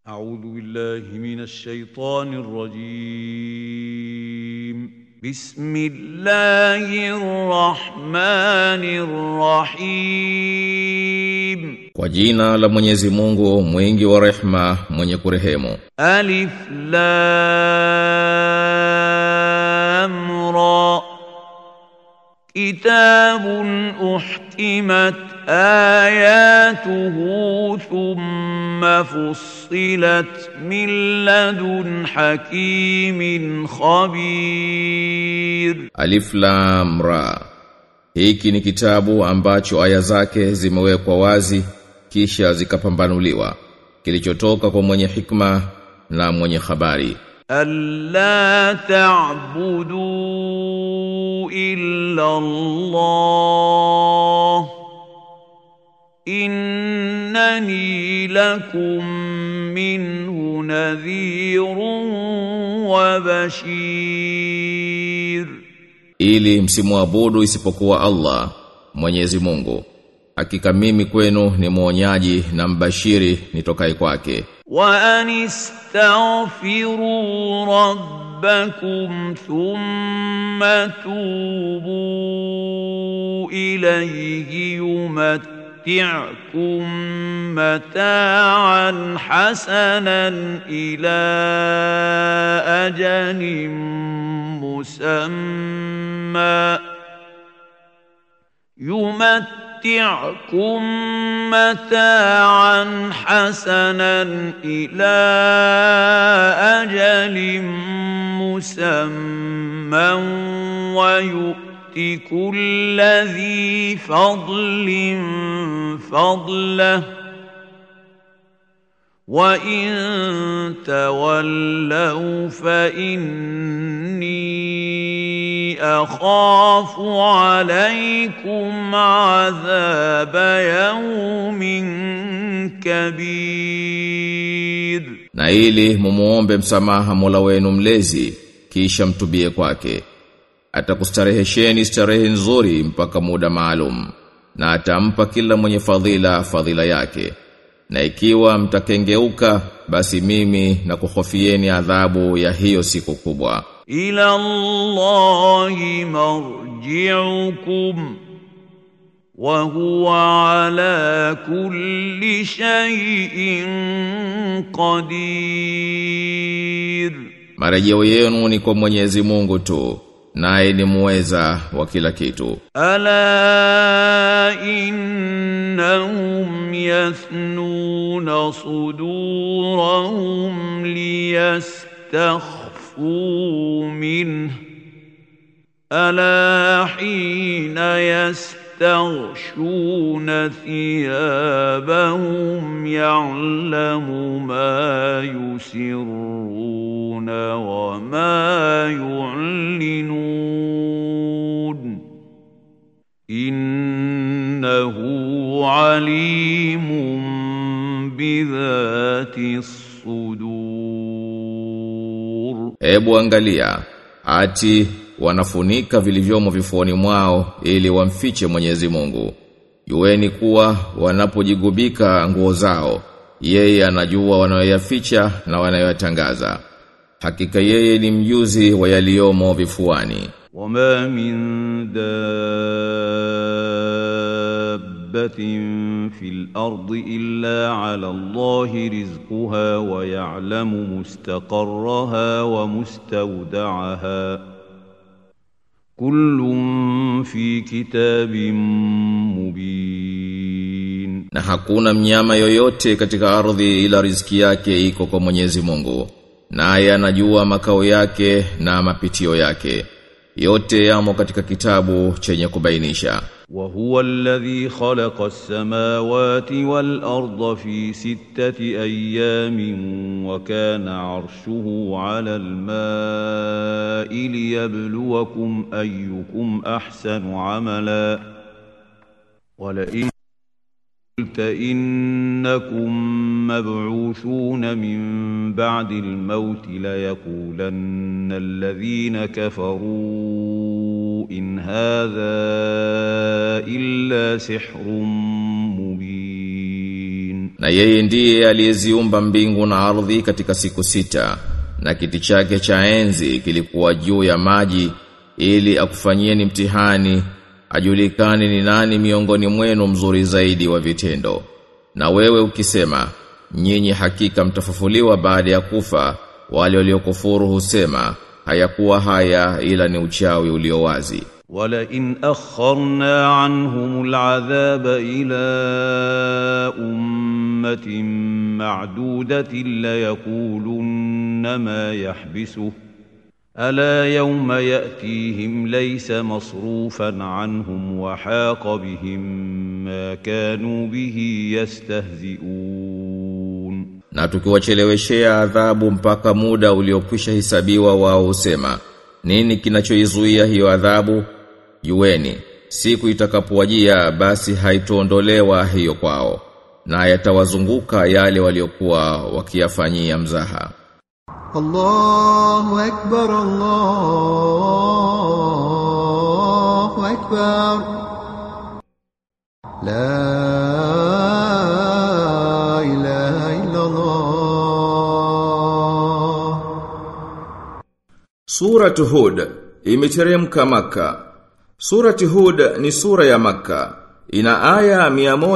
أعوذ بالله من الشيطان الرجيم بسم الله الرحمن الرحيم Kwa jina la Mwenyezi Mungu mwingi wa rehma mwenye kurehemu ألف لام را كتاب أحكمت آياته ثم فصلت من لدن حكيم خبير Alif Lam Ra Hiki ni kitabu ambacho aya zake zimewekwa wazi kisha zikapambanuliwa kilichotoka kwa mwenye hikma na mwenye habari ألا تعبدوا إلا الله إنني لكم منه نذير وبشير ili msimuabudu isipokuwa Allah Mwenyezi Mungu hakika mimi kwenu ni mwonyaji na mbashiri nitokai kwake وأن استغفروا ربكم ثم توبوا إليه يمتعكم متاعا حسنا إلى أجل مسمى يمتعكم متاعا حسنا إلى أجل مسمى ويؤت كل ذي فضل فضله وإن تولوا فإني أخاف عليكم عذاب يوم كبير na ili mumuombe msamaha Mola wenu mlezi kisha mtubie kwake atakustarehesheni starehe nzuri mpaka muda maalum na atampa kila mwenye fadhila fadhila yake na ikiwa mtakengeuka basi mimi na kuhofieni adhabu ya hiyo siku kubwa إلى الله مرجعكم وهو على كل شيء قدير marejeo yenu ni kwa Mwenyezi Mungu tu naye ni muweza wa kila kitu ألا إنهم يثنون صدورهم ليستخفوا منه ألا حين يستغشون ثيابهم يعلم ما يسرون وما يعلنون إنه عليم بذات الصدور Ebu angalia ati wanafunika vilivyomo vifuani mwao ili wamfiche Mwenyezi Mungu. Jueni kuwa wanapojigubika nguo zao, yeye anajua wanayoyaficha na wanayoyatangaza. Hakika yeye ni mjuzi wa yaliyomo vifuani. وما من دابة في الأرض إلا على الله رزقها ويعلم مستقرها ومستودعها كل في كتاب مبين Na hakuna mnyama yoyote katika ardhi ila riziki yake iko kwa Mwenyezi Mungu. Naye anajua makao yake na mapitio yake. Yote yamo katika kitabu chenye kubainisha. وهو الذي خلق السماوات والأرض في ستة أيام وكان عرشه على الماء ليبلوكم أيكم أحسن عملا ولئن قلت إنكم مبعوثون من بعد الموت ليقولن الذين كفروا إن هذا إلا سحر مبين Na yeye ndiye aliyeziumba mbingu na ardhi katika siku sita na kiti chake cha enzi kilikuwa juu ya maji ili akufanyieni mtihani ajulikane ni nani miongoni mwenu mzuri zaidi wa vitendo. Na wewe ukisema nyinyi hakika mtafufuliwa baada ya kufa wale waliokufuru husema hayakuwa haya ila ni uchawi ulio wazi. ولئن أخرنا عنهم العذاب إلى أمة معدودة ليقولن ما يحبسه ألا يوم يأتيهم ليس مصروفا عنهم وحاق بهم ما كانوا به يستهزئون Na tukiwacheleweshea adhabu mpaka muda uliokwisha hisabiwa wao husema nini kinachoizuia hiyo adhabu jueni siku itakapowajia basi haitoondolewa hiyo kwao na yatawazunguka yale waliokuwa wakiyafanyia mzaha الله أكبر الله أكبر لا إله إلا الله Suratu Hud imeteremka Maka. Surati Hud ni sura ya Maka. Ina aya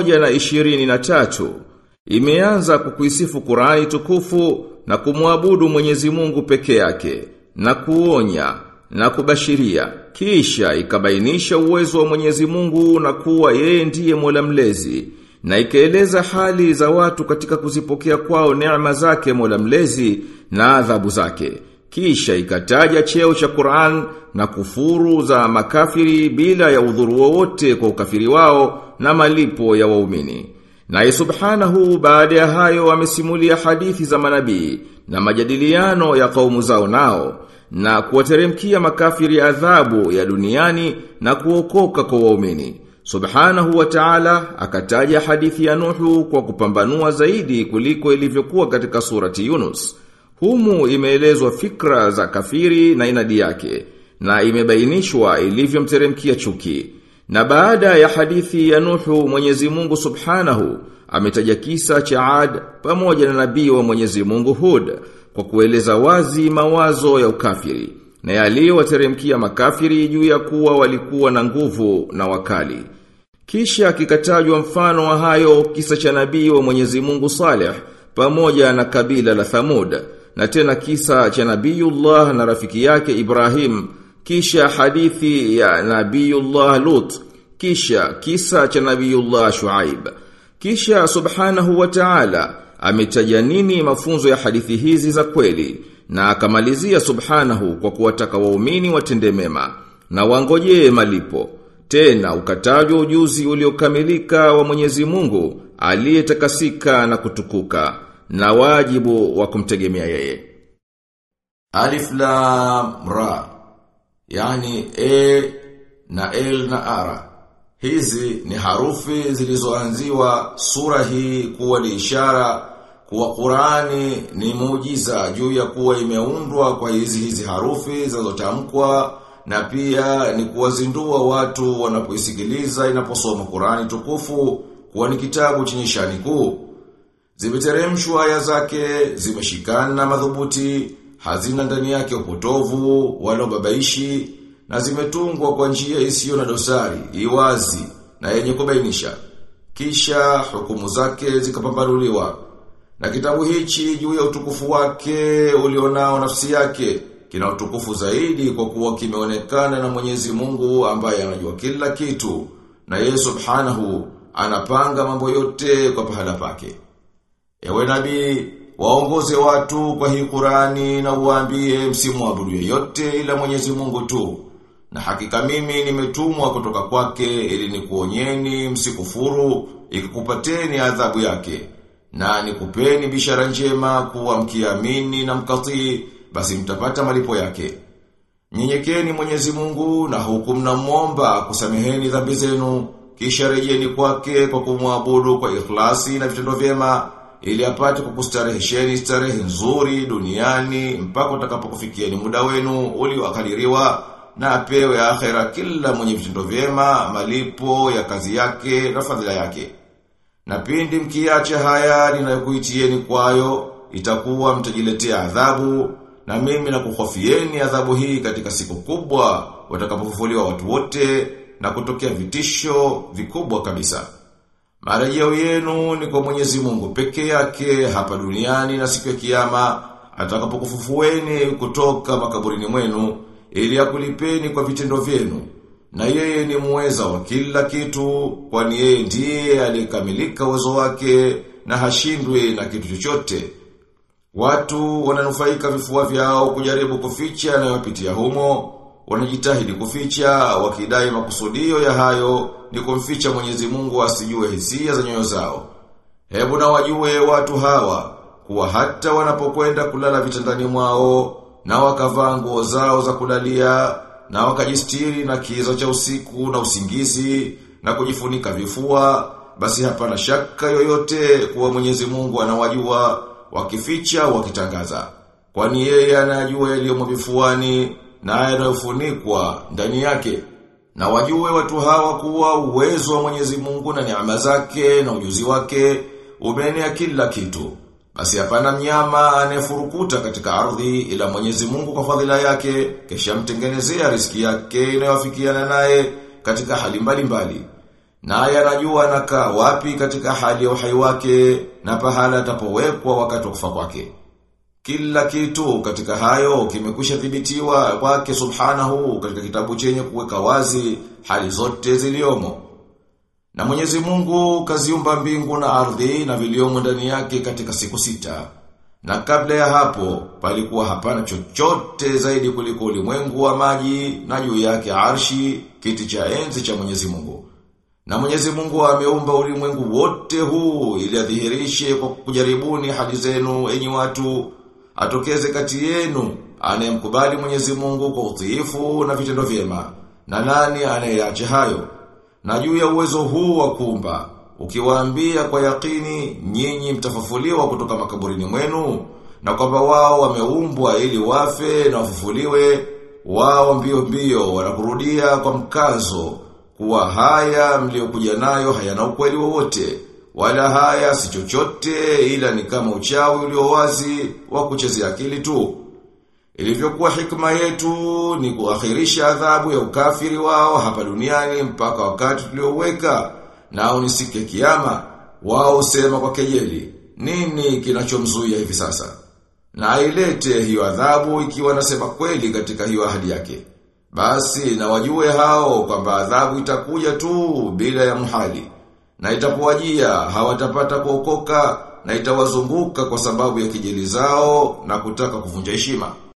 123. Imeanza kukuisifu Qur'ani tukufu na kumwabudu Mwenyezi Mungu peke yake na kuonya na kubashiria. Kisha ikabainisha uwezo wa Mwenyezi Mungu na kuwa yeye ndiye Mola mlezi na ikaeleza hali za watu katika kuzipokea kwao neema zake Mola mlezi na adhabu zake. Kisha ikataja cheo cha Qur'an na kufuru za makafiri bila ya udhuru wowote kwa ukafiri wao na malipo ya waumini. Naye subhanahu baada ya hayo amesimulia hadithi za manabii na majadiliano ya kaumu zao nao na kuwateremkia makafiri adhabu ya duniani na kuokoka kwa waumini. Subhanahu wa ta'ala akataja hadithi ya Nuhu kwa kupambanua zaidi kuliko ilivyokuwa katika surati Yunus. Humu imeelezwa fikra za kafiri na inadi yake na imebainishwa ilivyomteremkia chuki. Na baada ya hadithi ya Nuhu Mwenyezi Mungu Subhanahu ametaja kisa cha Ad pamoja na nabii wa Mwenyezi Mungu Hud kwa kueleza wazi mawazo ya ukafiri na yaliyowateremkia makafiri juu ya kuwa walikuwa na nguvu na wakali. Kisha kikatajwa mfano wa hayo kisa cha nabii wa Mwenyezi Mungu Saleh pamoja na kabila la Thamud na tena kisa cha Nabiyullah na rafiki yake Ibrahim kisha hadithi ya Nabiyullah Lut kisha kisa cha Nabiyullah Shuaib kisha subhanahu wa ta'ala ametaja nini mafunzo ya hadithi hizi za kweli na akamalizia subhanahu kwa kuwataka waumini watende mema na wangojee malipo tena ukatajwa ujuzi uliokamilika wa Mwenyezi Mungu aliyetakasika na kutukuka na wajibu wa kumtegemea yeye. Alif Lam Ra yani E na L na Ara. Hizi ni harufi zilizoanziwa sura hii kuwa ni ishara kuwa Qurani ni muujiza juu ya kuwa imeundwa kwa hizi hizi harufi zinazotamkwa na pia ni kuwazindua watu wanapoisikiliza inaposoma Qurani tukufu kuwa ni kitabu chenye shani kuu. Zimeteremshwa aya zake, zimeshikana madhubuti, hazina ndani yake upotovu wala babaishi na zimetungwa kwa njia isiyo na dosari, iwazi na yenye kubainisha. Kisha hukumu zake zikapambanuliwa. Na kitabu hichi juu ya utukufu wake ulionao nafsi yake kina utukufu zaidi kwa kuwa kimeonekana na Mwenyezi Mungu ambaye anajua kila kitu na yeye Subhanahu anapanga mambo yote kwa pahala pake. Ewe nabii, waongoze watu kwa hii Qurani na uwaambie msimwabudu yeyote ila Mwenyezi Mungu tu. Na hakika mimi nimetumwa kutoka kwake ili nikuonyeni msikufuru ikikupateni adhabu yake. Na nikupeni bishara njema kuwa mkiamini na mkatii basi mtapata malipo yake. Nyenyekeni Mwenyezi Mungu na huku mnamwomba kusameheni dhambi zenu kisha rejeni kwake kwa kumwabudu kwa ikhlasi na vitendo vyema ili apate kukustarehesheni starehe nzuri duniani mpaka utakapokufikieni muda wenu ulioakadiriwa na apewe akhera kila mwenye vitendo vyema malipo ya kazi yake na fadhila yake. Na pindi mkiacha haya ninayokuitieni kwayo, itakuwa mtajiletea adhabu, na mimi nakuhofieni adhabu hii katika siku kubwa, watakapofufuliwa watu wote, na kutokea vitisho vikubwa kabisa. Marejeo yenu ni kwa Mwenyezi Mungu peke yake hapa duniani na siku ya kiyama atakapokufufueni kutoka makaburini mwenu ili akulipeni kwa vitendo vyenu. Na yeye ni muweza wa kila kitu kwani yeye ndiye aliyekamilika uwezo wake na hashindwi na kitu chochote. Watu wananufaika vifua vyao kujaribu kuficha yanayopitia humo, wanajitahidi kuficha wakidai makusudio ya hayo ni kumficha Mwenyezi Mungu asijue hisia za nyoyo zao. Hebu na wajue watu hawa kuwa hata wanapokwenda kulala vitandani mwao na wakavaa nguo zao za kulalia na wakajistiri na kiza cha usiku na usingizi na kujifunika vifua basi hapana shaka yoyote kuwa Mwenyezi Mungu anawajua wakificha wakitangaza kwani yeye anajua yaliyomo vifuani na yanayofunikwa ndani yake na wajue watu hawa kuwa uwezo wa Mwenyezi Mungu na neema zake na ujuzi wake umeenea kila kitu. Basi hapana mnyama anayefurukuta katika ardhi ila Mwenyezi Mungu kwa fadhila yake kisha mtengenezea riziki yake inayofikiana naye katika hali mbalimbali. Naye anajua anakaa wapi katika hali ya uhai wake na pahala atapowekwa wakati wa kufa kwake. Kila kitu katika hayo kimekwisha thibitiwa kwake subhanahu katika kitabu chenye kuweka wazi hali zote ziliomo. Na Mwenyezi Mungu kaziumba mbingu na ardhi na viliomo ndani yake katika siku sita. Na kabla ya hapo palikuwa hapana chochote zaidi kuliko ulimwengu wa maji na juu yake arshi kiti cha enzi cha Mwenyezi Mungu. Na Mwenyezi Mungu ameumba ulimwengu wote huu ili adhihirishe kwa kujaribuni hali zenu enyi watu atokeze kati yenu anayemkubali Mwenyezi Mungu kwa utiifu na vitendo vyema na nani anayeacha hayo na juu ya uwezo huu wa kuumba ukiwaambia kwa yakini nyinyi mtafufuliwa kutoka makaburini mwenu na kwamba wao wameumbwa ili wafe na wafufuliwe wao mbio mbio wanakurudia kwa mkazo kuwa haya mliokuja nayo hayana ukweli wowote wala haya si chochote ila ni kama uchawi ulio wazi wa kuchezea akili tu. Ilivyokuwa hikma yetu ni kuakhirisha adhabu ya ukafiri wao hapa duniani mpaka wakati tulioweka nao ni siku ya kiyama wao usema kwa kejeli nini kinachomzuia hivi sasa na ilete hiyo adhabu ikiwa nasema kweli katika hiyo ahadi yake basi na wajue hao kwamba adhabu itakuja tu bila ya muhali na itapowajia hawatapata kuokoka na itawazunguka kwa sababu ya kijeli zao na kutaka kuvunja heshima.